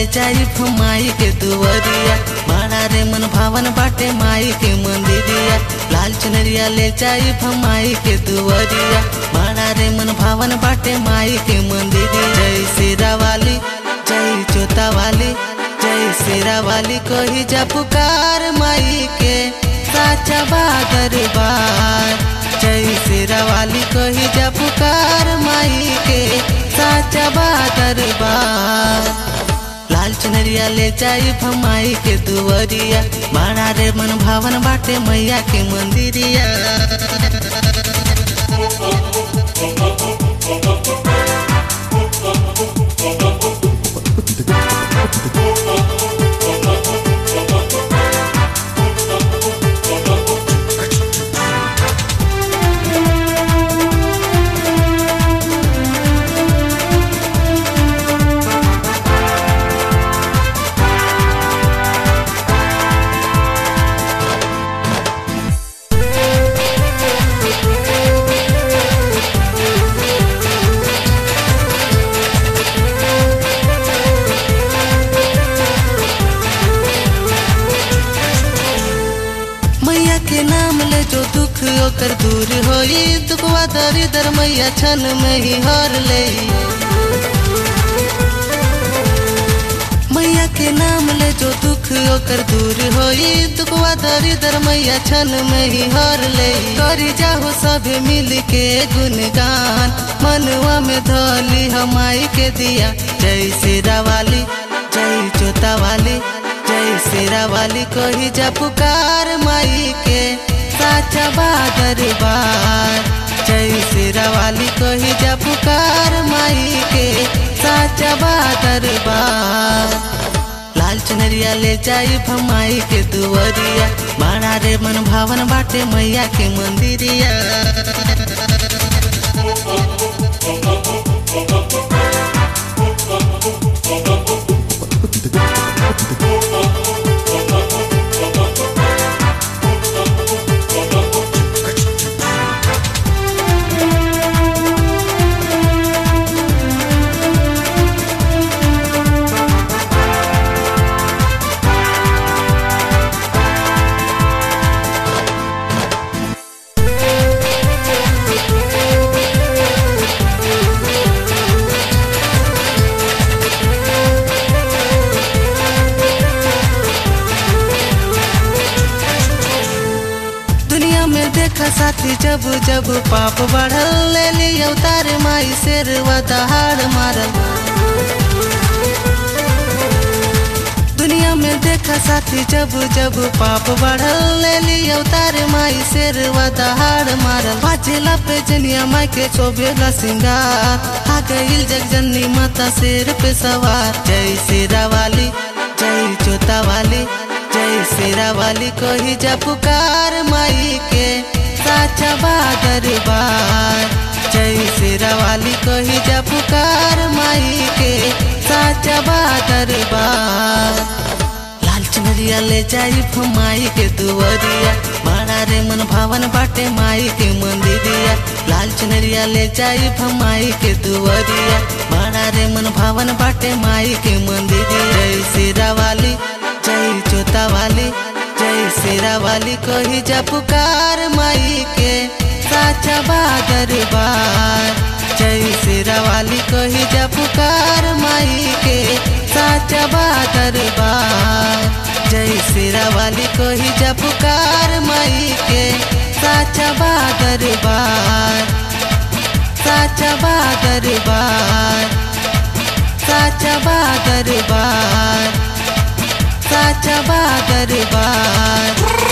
ले जाई माई के दुवरिया बड़ा रे मन भावन बाटे माई के मंदिरिया लाल चुनरिया ले जाई माई के दुवरिया बड़ा रे मन भावन बाटे माई के मंदिरिया जय शेरा वाली जय जोता वाली जय शेरा वाली कही जा पुकार माई के साचा बादर बार जय शेरा वाली कही जा पुकार माई के साचा बादर बार लाल चुनरिया ले जाई भमाई के दुवरिया बड़ा रे मन भावन बाटे मैया के मंदिरिया मैया के नाम ले जो दुख ओकर दूर होई दुखवा दरिदर मैया छन में ही हर ले मैया के नाम ले जो दुख ओकर दूर होई दुखवा दरिदर मैया छन में ही हर ले करी जाहो सब मिल के गुणगान मनवा में धोली हमाई के दिया जय शेरा वाली जय जोता वाली जय शेरा वाली कही जा पुकार माई के साचा बादर बार जय शेरा वाली कही जा पुकार माई के साचा बादर बार लाल चुनरिया ले जाई भमाई के दुवरिया बड़ा रे मन भावन बाटे मैया के मंदिरिया दुनिया में देखा साथी जब जब पाप बढ़ल ले ली अवतार माई शेर दहाड़ मारल दुनिया में देखा साथी जब जब पाप बढ़ल ले ली अवतार माई शेर दहाड़ मारल बाजेला पे जनिया माई के चोबेला सिंगार आ गईल जग जननी माता शेर पे सवार जय शेरा वाली जय जोता वाली जय शेरा वाली कही जा पुकार माई के साचा बादर बार जय शेरा वाली कही जा पुकार माई के साचा बादर बार लाल चुनरिया ले जाई माई के दुवरिया बड़ा रे मन भावन बाटे माई के मंदिरिया लाल चुनरिया ले जाई माई के दुवरिया बड़ा रे मन भावन बाटे माई के मंदिरिया जय शेरा वाली जय जोता वाली जय शेरा वाली कही जा पुकार माई के साचा बादर बार जय शेरा वाली कही जा पुकार माई के साचा बादर बार जय शेरा वाली कही जा पुकार माई के साचा बादर बार साचा बादर बार साचा बादर बार साचा बादर बार